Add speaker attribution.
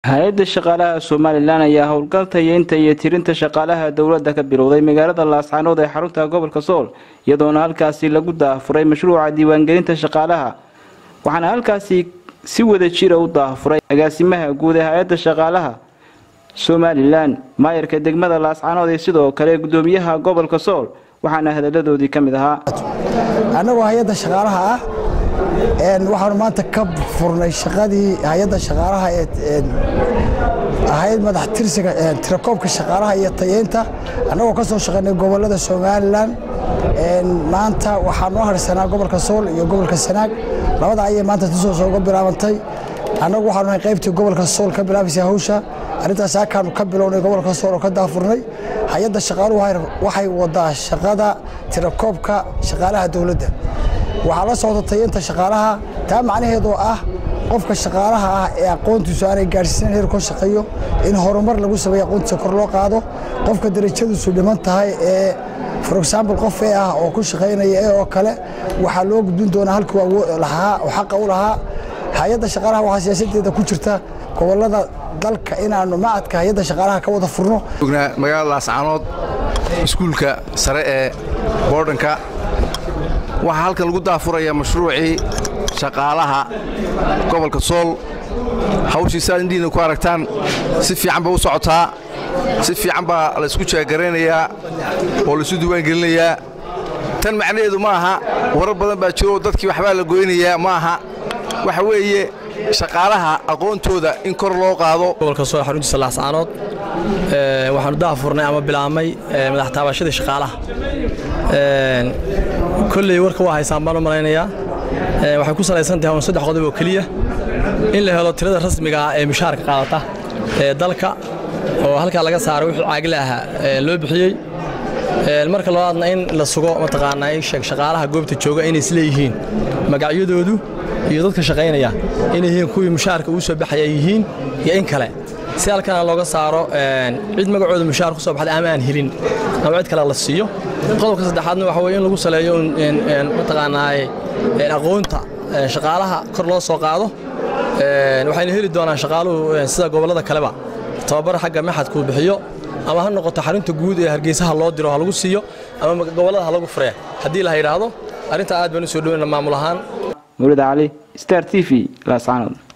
Speaker 1: hay-adda shaqaalaha somalilan ayaa howlgal tayeynta iyo tirinta shaqaalaha dowladda ka bilowday magaalada laascaanood ee xarunta gobolka sool iyadoona halkaasi lagu daafuray mashruuca diiwaangelinta shaqaalaha waxaana halkaasi si wada jira u daafuray agaasimaha guud ee hay-adda shaqaalaha somalilan maayarka degmada laascaanood ee sidoo kale gudoomiyaha gobolka sool waxaana hadaladoodii ka mid ahaa
Speaker 2: annagoo hay-adda shaqaalaha ah waxaanu maanta ka furnay shaqadii hay-adda shaqaalaha ee ahayd madax tirsiga tirakoobka shaqaalaha iyo tayeynta annagoo ka soo shaqaynay gobollada somalilan maanta waxaa noo harsanaa gobolka sool iyo gobolka sanaag labada ayay maanta tusoo uga bilaabantay annagu waxaanu nahay qaybtii gobolka sool ka bilaabaysa hawsha arrintaas halkaanu ka bilownay gobolka sool oo ka daafurnay hay-adda shaqaaluhu waxay wadaa shaqada tirakoobka shaqaalaha dowladda waxaa la socda tayeynta shaqaalaha taa macnaheedoo ah qofka shaqaalaha ah ee aqoontiisu aanay gaadhsiisan heer ka shaqeeyo in horumar lagu sameeyo aqoontiisa kor loo qaado qofka darajadiisu dhiman tahay ee for example qof ee ah oo ku shaqaynaya ee oo kale waxaa loo gudbin doonaa halkuu lahaa oo xaqa u lahaa hay-adda shaqaalaha waxaa siyaasadeeda ku jirta gobollada dalka inaanu macadka hay-adda shaqaalaha ka wada furno
Speaker 3: magaalada laascaanood iskuulka sare ee boodhanka waxaa halkan lagu daafuraya mashruucii shaqaalaha gobolka sool hawshii saad indhihiina ku aragtaan si fiican bay u socotaa si fiican baa laysku jeegaraynayaa oo laysu diiwaangelinayaa tan macnaheedu ma aha warar badan baa jiro dadkii waxbaa la goynayaa ma aha waxa weeye shaqaalaha aqoontooda in kor loo qaado
Speaker 4: gobolka sool xaruntiisa laascaanood waxaanu daafurnay ama bilaabmay madax taabashadii shaqaalaha kolley warka waa haysaan baan u malaynayaa waxay ku salaysan tahay un saddex qodob oo keliya in la helo tirada rasmiga ah ee mushaharka qaadata ee dalka oo halkaa laga saaray wuxuu caagila ahaa loo bixiyey marka labaadna in la sugo mataqaanaa in sheeg shaqaalaha goobta jooga inay isleeyihiin magacyadoodu iyo dadka shaqaynaya inay yihiin kuwii mushaharka uu soo baxaya yihiin iyo in kale si halkana looga saaro cid magacooda mushaar ku soo baxday ama aan helin ama cid kale la siiyo qodobka saddexaadna waxa weye in lagu saleeyo mataqaanaa aqoonta shaqaalaha kor loo soo qaado waxayna heli doonaan shaqaaluhu sida gobollada kaleba tababar xagga maxadkuu bixiyo ama ha noqoto xarunta guud ee hargeysaha loo diro ha lagu siiyo ama gobollada ha lagu furee haddii la yidhaahdo arrintaa aad baan u soo dhoweyna maamul ahaan
Speaker 1: mawlid cali star t v laascaanood